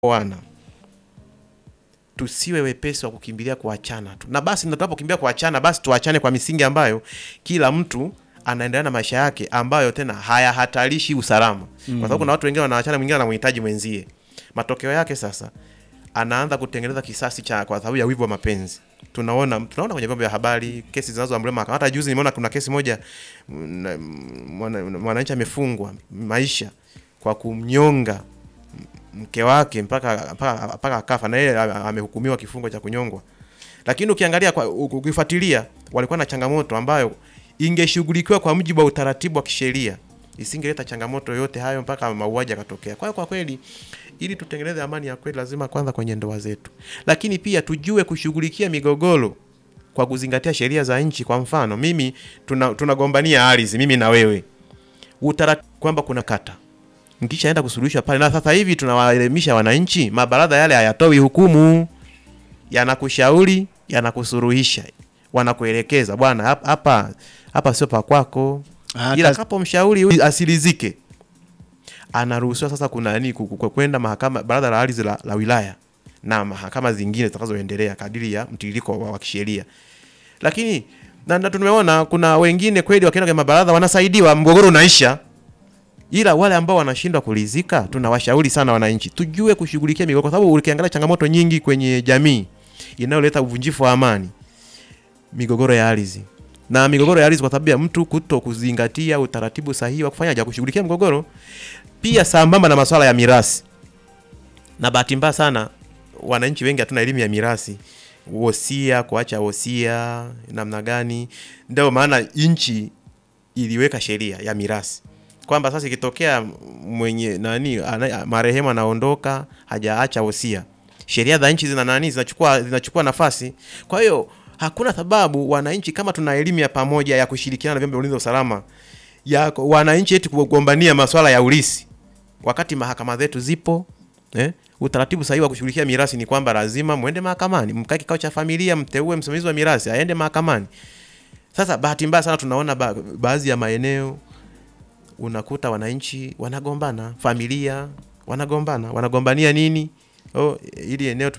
wana tusiwe wepesi wa kukimbilia kuachana tu, na basi tunapokimbia kuachana, basi tuachane kwa misingi ambayo kila mtu anaendelea na maisha yake ambayo tena hayahatarishi usalama, kwa sababu kuna watu wengine wanaachana, mwingine anamhitaji mwenzie. Matokeo yake sasa anaanza kutengeneza kisasi cha kwa sababu ya wivu wa mapenzi. Tunaona tunaona kwenye vyombo vya habari kesi zinazoamriwa mahakama. Hata juzi nimeona kuna kesi moja mwana- mwana- mwananchi amefungwa maisha kwa kumnyonga mke wake mpaka mpaka mpaka akafa, na yeye ame- amehukumiwa kifungo cha kunyongwa. Lakini ukiangalia kwa u- ukifuatilia, walikuwa na changamoto ambayo ingeshughulikiwa kwa mujibu wa utaratibu wa kisheria, isingeleta changamoto yote hayo mpaka mauaji yakatokea. Kwa hiyo kwa kweli, ili tutengeneze amani ya kweli, lazima kwanza kwenye ndoa zetu, lakini pia tujue kushughulikia migogoro kwa kuzingatia sheria za nchi. Kwa mfano, mimi tuna tunagombania ardhi, mimi na wewe, utaratibu kwamba kuna kata mkishaenda kusuluhishwa pale, na sasa hivi tunawaelimisha wananchi, mabaraza yale hayatoi hukumu, yanakushauri, yanakusuruhisha, wanakuelekeza bwana, hap- hapa hapa sio pa kwako, Ah, ila kazi- kapo mshauri huyu asilizike, anaruhusiwa sasa kuna nini ku- ku- kwenda mahakama, baraza la ardhi la, la wilaya na mahakama zingine zitakazoendelea kadiri ya mtiririko wa, wa kisheria. Lakini na, na tumeona kuna wengine kweli wakienda kwenye mabaraza wanasaidiwa, mgogoro unaisha ila wale ambao wanashindwa kulizika, tunawashauri sana wananchi tujue kushughulikia migogoro, kwa sababu ukiangalia changamoto nyingi kwenye jamii inayoleta uvunjifu wa amani, migogoro ya ardhi na migogoro ya ardhi, kwa sababu ya mtu kuto kuzingatia utaratibu sahihi wa kufanyaje kushughulikia mgogoro, pia sambamba na masuala ya mirasi. Na bahati mbaya sana wananchi wengi hatuna elimu ya mirasi, wosia, kuacha wosia namna gani. Ndio maana nchi iliweka sheria ya mirasi kwamba sasa ikitokea mwenye nani ana, marehemu anaondoka hajaacha wosia, sheria za nchi zina nani zinachukua zinachukua nafasi. Kwa hiyo hakuna sababu wananchi, kama tuna elimu ya pamoja ya kushirikiana na vyombo vya ulinzi wa usalama, ya wananchi eti kugombania masuala ya ulisi wakati mahakama zetu zipo eh? Utaratibu sahihi wa kushughulikia mirasi ni kwamba lazima mwende mahakamani, mkae kikao cha familia, mteue msimamizi wa mirasi aende mahakamani. Sasa bahati mbaya sana tunaona ba baadhi ya maeneo unakuta wananchi wanagombana, familia wanagombana, wanagombania nini? Oh, ili eneo